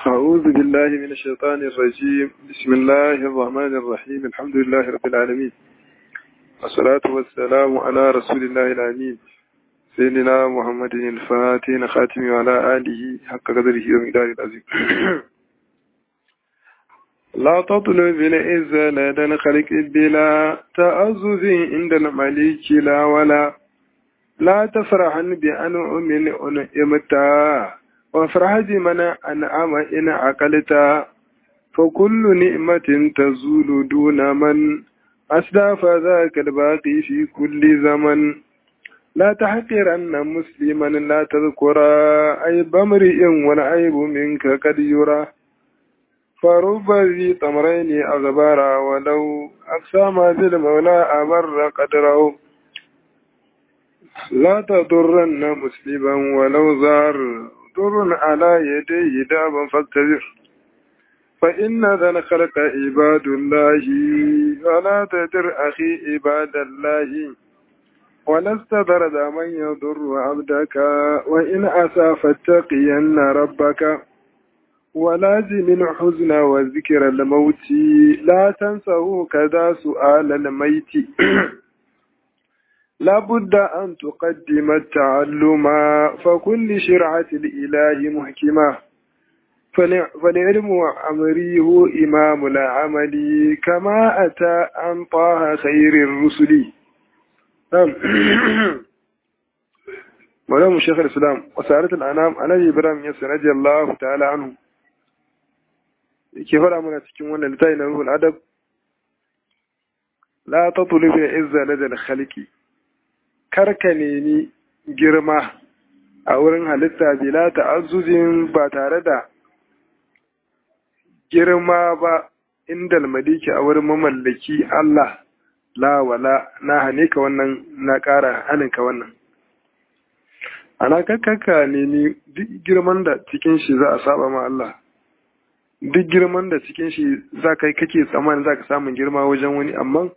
أعوذ بالله من الشيطان الرجيم بسم الله الرحمن الرحيم الحمد لله رب العالمين والصلاة والسلام على رسول الله الأمين سيدنا محمد الفاتح خاتم وعلى آله حق قدره ومقداره العظيم لا تطلب العزة لدى الخلق بلا تأزز عند الملك لا ولا لا تفرحن بأنعم أنعمتا وافرح بمن أنعم إن عقلتا فكل نعمة تزول دون من أسدى فذاك الباقي في كل زمن لا تحقرن مسلما لا تذكرا عيب امرئ والعيب منك قد يرى فرب ذي تمرين أغبارا ولو أقسام بالمولى أبر قدره لا تضرن مسلما ولو زار ضر على يديه دابا فاكتبر فإن ذا الخلق عباد الله ولا تدر أخي عباد الله ولست برد من يضر عبدك وإن أسى فاتقين ربك ولازم الحزن وذكر الموت لا تنسه كذا سؤال الميت لابد أن تقدم التعلم فكل شرعة الإله محكمة فالعلم أمري هو إمام العمل كما أتى عن طه خير الرسل نعم ولهم شيخ الإسلام وسارة الأنام أنا إبراهيم يسر رضي الله تعالى عنه كيف رأمنا تكون وانا لتاين روح الأدب لا تطلب العزة لدى الخلق karka nemi girma a wurin halitta bila ta'azzuzin ba tare da girma ba inda maliki a wurin mamallaki Allah la wala na hane ka wannan na ƙara hanin ka wannan ana kakkaka nemi duk girman da cikin shi za a saba ma Allah duk girman da cikin shi za kai kake tsammanin za ka samun girma wajen wani amma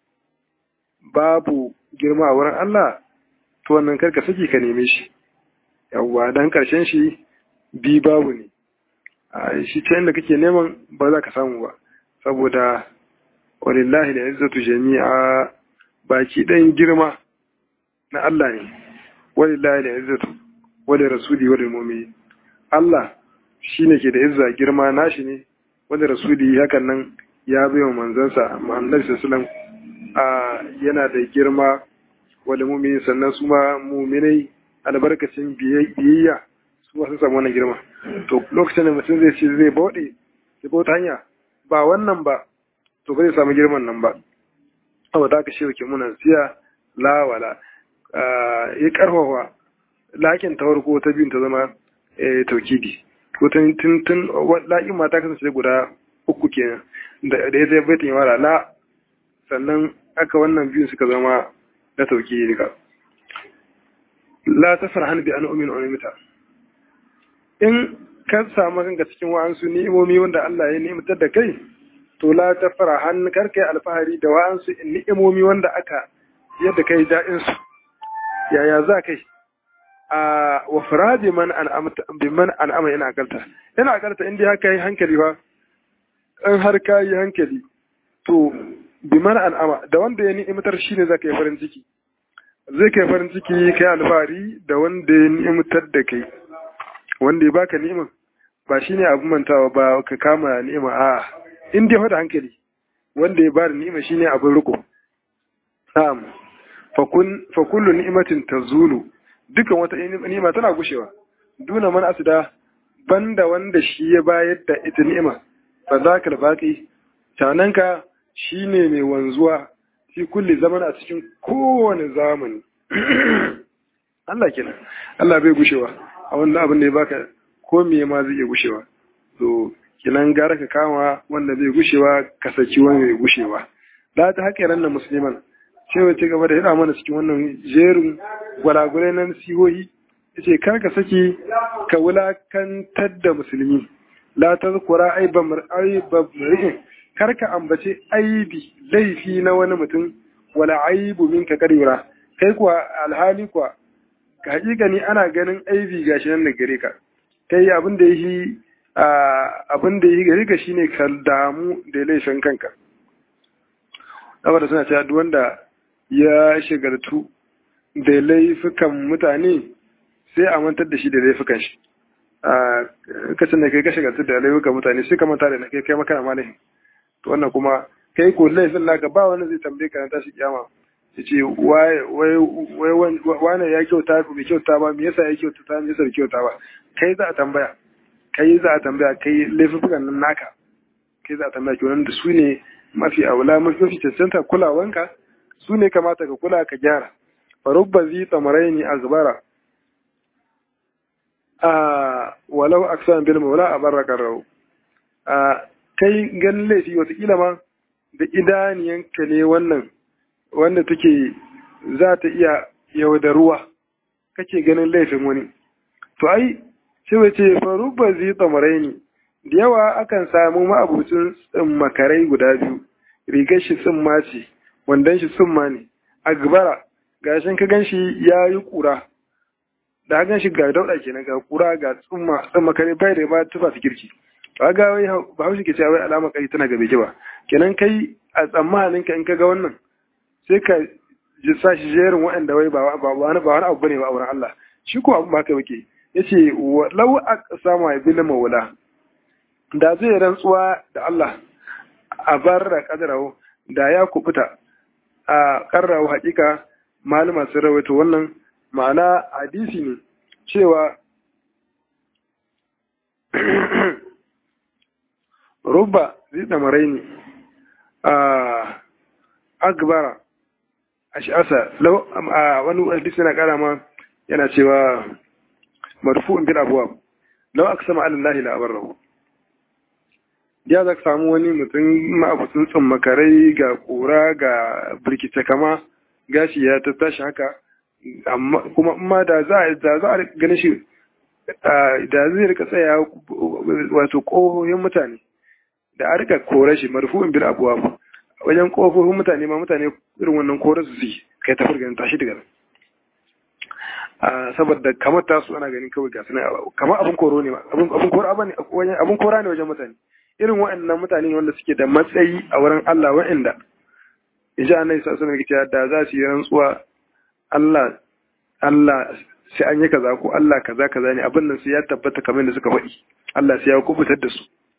babu girma a wurin Allah to wannan karka saki ka neme shi yawwa dan karshen shi bi babu ne a shi ta inda kake neman ba za ka samu ba saboda walillahi da izzatu jami'a baki ɗayan girma na Allah ne walillahi da izzatu wali rasuli wali mu'mini Allah shine ke da izza girma nashi ne wali rasuli hakan nan ya bai wa manzansa Muhammad sallallahu alaihi yana da girma wanda mumini sannan su ma muminai albarkacin biyayya su ma sun samu wannan girma to lokacin da mutum zai ce zai bauɗe da bauta hanya ba wannan ba to ba zai samu girman nan ba abu da aka shi wake muna siya lawala ya karfafa lakin ta farko ta biyun ta zama taukidi ko tun tun lakin ma ta kasance guda uku kenan da ya zai baitin yawara la sannan aka wannan biyun suka zama na tauki rika la ta farhan bi an umin umita in ka samu kanka cikin wa'ansu ni'imomi wanda Allah ya ni'imtar da kai to la ta farhan kar kai alfahari da wa'ansu ni'imomi wanda aka yadda kai da'in su yaya za kai a wa faradi man an'amta bi man an'ama ina akalta ina akalta in dai haka yi hankali fa in har ka yi hankali to biman an'ama da wanda ya ni'imtar shi ne za ka yi farin ciki zai kai farin ciki kai alfahari da wanda ya ni'imtar da kai wanda ya baka ni'ima ba shi ne abin mantawa ba ka kama ni'ima a in dai da hankali wanda ya bada ni'ima shi ne abin riko na'am fa kullu ni'imatin tazulu dukan wata ni'ima tana gushewa duna man asida banda wanda shi ya bayar da ita ni'ima fa zakal baqi tananka shi ne mai wanzuwa fi kulli zaman a cikin kowane zamani Allah kenan Allah bai gushewa a wannan abin da ya baka ko me ma zai iya gushewa to kenan gara ka kama wanda bai gushewa ka saki wanda bai gushewa da ta haƙe ran musulman cewa ci gaba da yana mana cikin wannan jerin gwalagwalai na nasihohi yace kar ka saki ka wulakantar da musulmi la tazkura aibam aibam kar ka ambace aibi laifi na wani mutum wala aibu minka kadira kai kuwa alhali kuwa ka hakika ni ana ganin aibi gashi nan da gare ka kai abin da yi abin da yi gari ka shine ka damu da laifin kanka saboda suna cewa duk wanda ya shigartu da laifukan mutane sai a mantar da shi da laifukan shi a kacin da kai ka shigartu da laifukan mutane sai ka manta da na kai kai makana malahin to wannan kuma kai ko laifin naka ba wani zai tambaye ka na tashi kiyama ya ce wane ya kyauta bai kyauta ba me yasa ya kyauta ta me yasa bai kyauta ba kai za a tambaya kai za a tambaya kai laifukan nan naka kai za a tambaya ki da su ne mafi aula mafi cancanta kulawanka su ne kamata ka kula ka gyara farubba zi tsamarai a zubara a walau aksan bil maula a barra karrau a kai ganin laifi watakila ma da idaniyanka ne wannan wanda take za ta iya yaudaruwa kake ganin laifin wani to ai sai wace farubba zi tsamarai ne da yawa akan samu ma'abucin makarai guda biyu rigar shi tsimma ce wandon shi tsimma ne a gabara gashin ka ganshi ya yi kura da gan shi ga dauɗa kenan ga kura ga tsimma tsimma kare bai da ba tufa su kirki ba ga wai ba haushi ke cewa wai alama kai tana gabe ki ba kenan kai a tsammanin ka in ka ga wannan sai ka ji sa shi jerin waɗanda wai ba wani ba wani abu bane ba a wurin Allah shi ko abu ba haka yake yace lau aqsama bil mawla da zai rantsuwa da Allah a barra kadarawo da ya kubuta a karrawo hakika malama sun rawaito wannan ma'ana hadisi ne cewa rubba zai tsamarai ne a agbara a shi'asa wani hadisi na kara ma yana cewa marfu'un bil abuwa lau aka sama alallahi la'abarrahu ya za ka samu wani mutum ma'abucin tsammakarai ga kura ga birkice kama gashi ya tattashi haka kuma ma da za a da za a gani shi da zai rika tsaya wato ƙofofin mutane da a rika kore shi marfu'in bil abuwa wajen ƙofofin mutane ma mutane irin wannan kore su su kai ta furganin tashi daga nan saboda kamar tasu ana ganin kawai ga suna kamar abin koro ne abin kora ne abin kora ne wajen mutane irin waɗannan mutane wanda suke da matsayi a wurin Allah waɗanda insha Allah sai sunan cewa da za su yi rantsuwa Allah Allah sai an yi kaza ko Allah kaza kaza ne abin nan sai ya tabbata kamar da suka faɗi Allah sai ya kubutar da su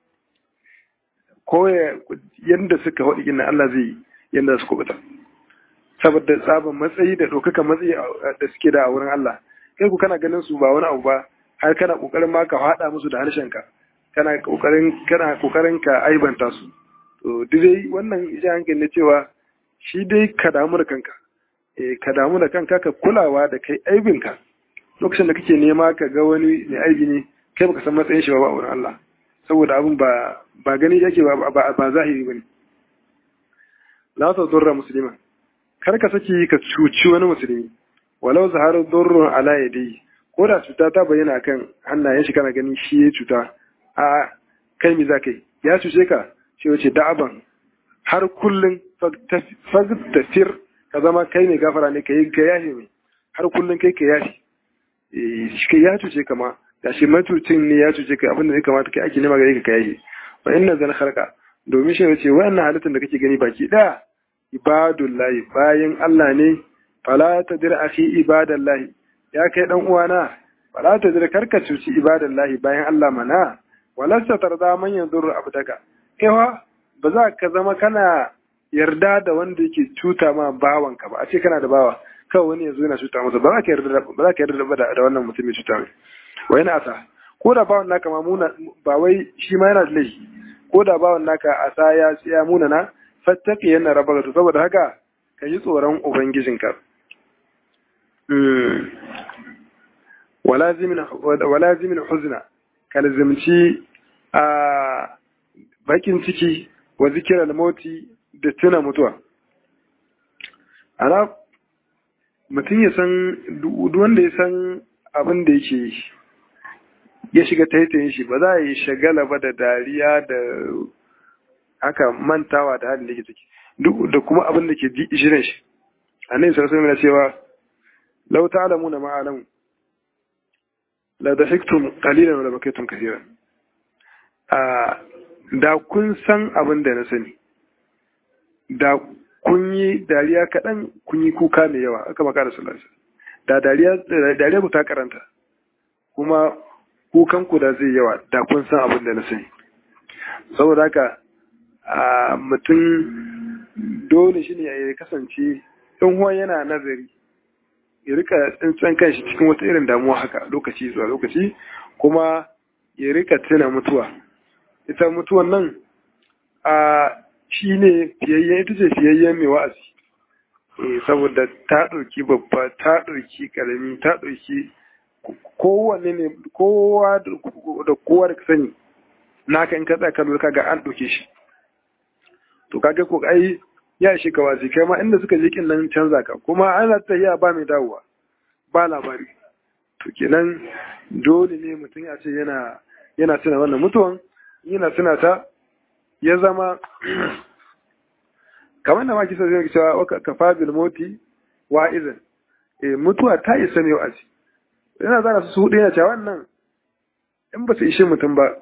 ko yanda suka faɗi inna Allah zai yanda su kubuta saboda tsaban matsayi da ɗaukaka matsayi da suke da a wurin Allah kai ku kana ganin su ba wani abu ba har kana kokarin ma ka haɗa musu da harshenka kana kokarin kana kokarin ka aibanta su to dai wannan ija hankali ne cewa shi dai ka damu da kanka eh ka damu da kanka ka kulawa da kai aibinka lokacin da kake nema ka ga wani mai aibi ne kai baka san matsayin shi ba a wurin Allah saboda abin ba ba gani yake ba ba zahiri bane la ta durra muslima kar ka saki ka cuci wani musulmi walau zaharu durrun ala yadi ko da cuta ta bayyana kan hannayen shi kana gani shi ya cuta a kai mi za ka yi ya cuce ka shi wace da'aban har kullum fagtafir ka zama kai mai gafara ne ka yi ka yashi mai har kullum kai ka yashi shi ya cuce ka ma da shi matucin ne ya cuce ka abinda zai kamata kai ake nema gare ka ka yashi wa inna zan harka domin shi wace wannan halittar da kake gani baki daya ibadullahi bayan Allah ne fala tadir akhi ibadallahi ya kai dan uwana fala tadir karka cuci ibadallahi bayan Allah mana walasta tarda man yanzuru abdaka kaiwa ba za ka zama kana yarda da wanda yake cuta ma bawanka ba a ce kana da bawa kawai wani yanzu yana cuta masa ba za ka yarda ba za ka yarda da wannan mutum mai cuta mai wa yana asa ko da bawan naka ma muna ba wai shi ma yana da laifi ko da bawan naka asa ya ya muna na fattaki yana raba to saboda haka ka yi tsoron ubangijinka wala zimin huzna ka lazimci a bakin ciki wa zikirar moti da tuna mutuwa ana mutum ya san wanda ya san abin da yake ya shiga taitayin shi ba za a yi shagala ba da dariya da haka mantawa da halin da ke ciki da kuma abin da ke shirin shi a nan sarasa mai cewa lau ta'alamu na ma'alamu la da hiktum qalilan wa la bakaytum kathiran a da kun san abin da na sani da kun yi dariya kaɗan kun yi kuka mai yawa aka maka da salasa da dariya ku ta karanta kuma kukan ku da zai yawa da kun san abin da na sani saboda haka a mutum dole shi ne ya kasance in huwa yana nazari ya rika tsintsan kanshi cikin wata irin damuwa haka lokaci zuwa lokaci kuma ya rika tuna mutuwa ita mutuwan nan a shi ne fiyayyen ita ce fiyayyen mai wa'azi saboda ta ɗauki babba ta ɗauki ƙarami ta ɗauki kowanne ne kowa da kowa da sani naka in ka tsaya kallo kaga an ɗauke shi to kaga ko ai ya shi ka wasi kai ma inda suka je kin nan canza ka kuma ana tafiya ba mai dawowa ba labari to kenan dole ne mutum ya ce yana yana tuna wannan mutuwan yana tuna ta ya zama kamar da ma kisa zai cewa ka fabil moti wa izin eh mutuwa ta isa ne wa'azi yana zana su hudu yana cewa wannan in ba su ishe mutum ba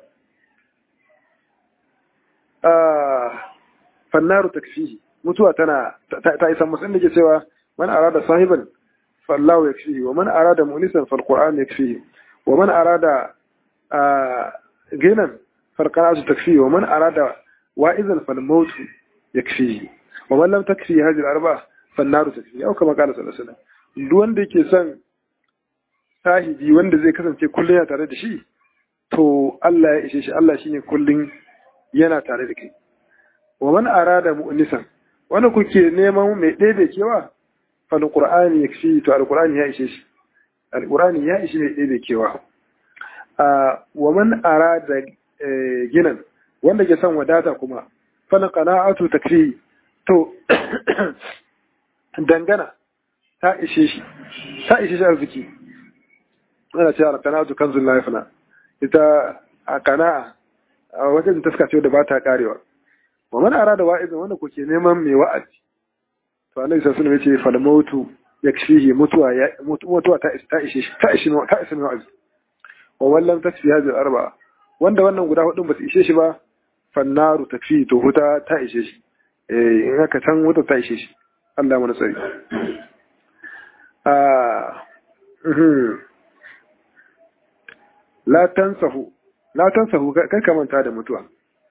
fannaru takfihi mutuwa tana ta isa musu inda ke cewa man arada sahiban fallahu yakfihi wa man arada munisan fal qur'an yakfihi wa man arada ginan fal qira'atu takfihi wa man arada wa'izan fal maut yakfihi wa man lam takfi hadhihi al arba'a fannaru takfihi au kama qala sallallahu alaihi wasallam duk wanda yake son sahibi wanda zai kasance kullum yana tare da shi to Allah ya ishe shi Allah shine kullum yana tare da kai wa man arada mu'nisan wanda kuke neman mai ɗebe kewa fal qur'ani yakfi to alqur'ani ya ishe shi alqur'ani ya ishe mai ɗebe kewa wa man arada ginan wanda ke son wadata kuma fal qana'atu takfi to dangana ta ishe shi ta ishe shi arziki ana cewa alqana'atu kanzul la yafna ita a kana'a wajen taska ce da ba ta karewa wa man arada wa'izin wanda kuke neman mai wa'azi to annabi sallallahu alaihi wasallam yace fal mautu yakfihi mutuwa ya mutuwa ta ta ishe ta ishe ta ishe mai wa'azi wa wallam tasfi hadhihi arba'a wanda wannan guda hudun ba su ishe shi ba fannaru takfi to huta ta ishe shi eh in haka san wuta ta ishe shi Allah mana tsari ah la tansahu la tansahu kai ka manta da mutuwa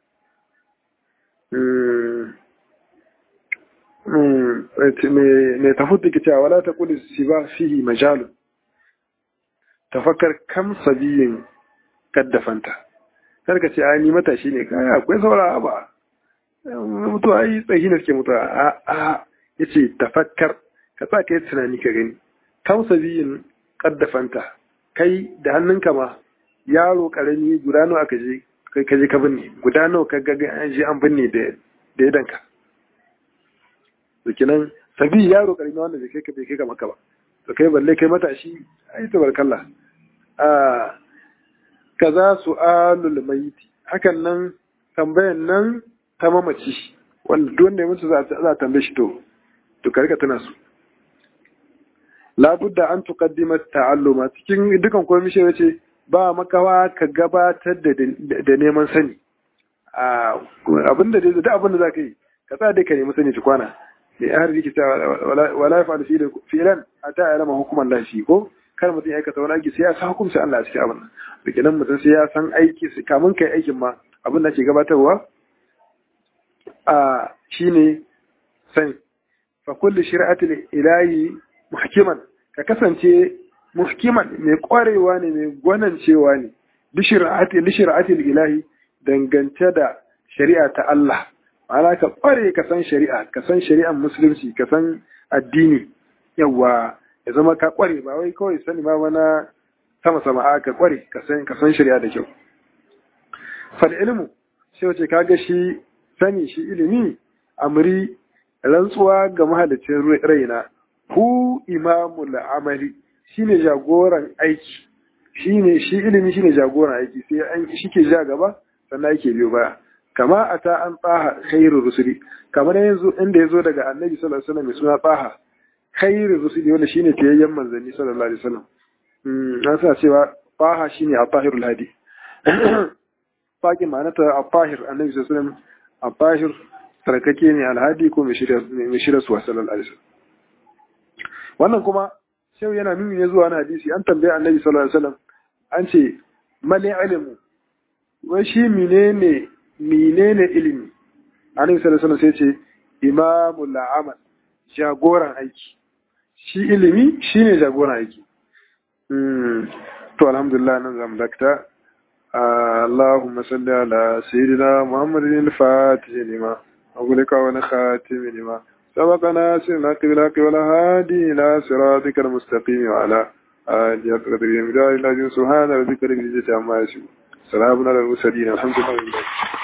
mai tafuta ke cewa wala ta kuli si ba fihi majalu tafakkar kam sabiyin kaddafanta kar ka ce a ni matashi ne kaya akwai saura ba mutuwa ai tsayi ne suke mutuwa a a yace tafakkar ka sa ka yi tunani ka gani kam sabiyin kaddafanta kai da hannunka ma yaro karami guda nawa aka je kai ka je ka binne guda nawa ka ga an je an binne da da yadanka to kinan sabi yaro karami wanda bai kai ka bai kai ka maka ba to kai balle kai matashi ai tabarkallah a kaza su'alul maiti hakan nan tambayan nan ta mamaci wanda duk wanda ya mutu za a tambaye shi to to ka rika tana su labudda an tuqaddima ta'alluma cikin dukan komai shi yace ba makawa ka gabatar da neman sani abinda da duk abinda za ka yi ka sa dai ka nemi sani tukwana mai har riki ta wala ya fa'al fi'lan ata ya lama hukuman lafi ko kar mutum ya aikata wani aiki sai ya san hukunci Allah a cikin abin nan da kenan mutum sai ya san aiki kamun kai aikin ma abin da ke gabatarwa a shine sani fa kulli shari'atil ilahi muhkiman ka kasance muhkiman mai kwarewa ne mai gwanancewa ne lishira'atil ilahi dangance da shari'a ta Allah ma'ana ka kware ka san shari'a ka san shari'an musulunci ka san addini yawa ya zama ka kware ba wai kawai sani ba wani sama sama a ka kware ka san ka san shari'a da kyau fal ilmu sai wace kaga shi sani shi ilimi amri rantsuwa ga mahalicin raina hu imamul amali shine jagoran aiki shine shi ilimi shine jagoran aiki sai an shike ja gaba sannan yake biyo baya kama ata an tsaha khairu rusuli kamar yanzu inda yazo daga annabi sallallahu alaihi wasallam mai suna tsaha khairu rusuli wanda shine tayayyen manzanni sallallahu alaihi wasallam mm an sa cewa tsaha shine atahirul hadi faƙi ma'anata a fahir annabi sallallahu alaihi wasallam a fahir sarkake ne alhadi ko mai shirya su wasallar alisa wannan kuma shau yana nuni ne zuwa na hadisi an tambaye annabi sallallahu alaihi wasallam an ce mali ilmu wai shi menene menene ilimi annabi sallallahu alaihi wasallam sai ce imamul amal jagoran aiki shi ilimi shine jagoran aiki to alhamdulillah nan zamu dakta اللهم صل على سيدنا محمد الفاتح لما أغلق ونخاتم لما سبقنا سنة قبلك ولا هادي إلى صراطك المستقيم وعلى آله قدر المدار الله سبحان ربك رب العزة عما يصفون سلام على المرسلين الحمد لله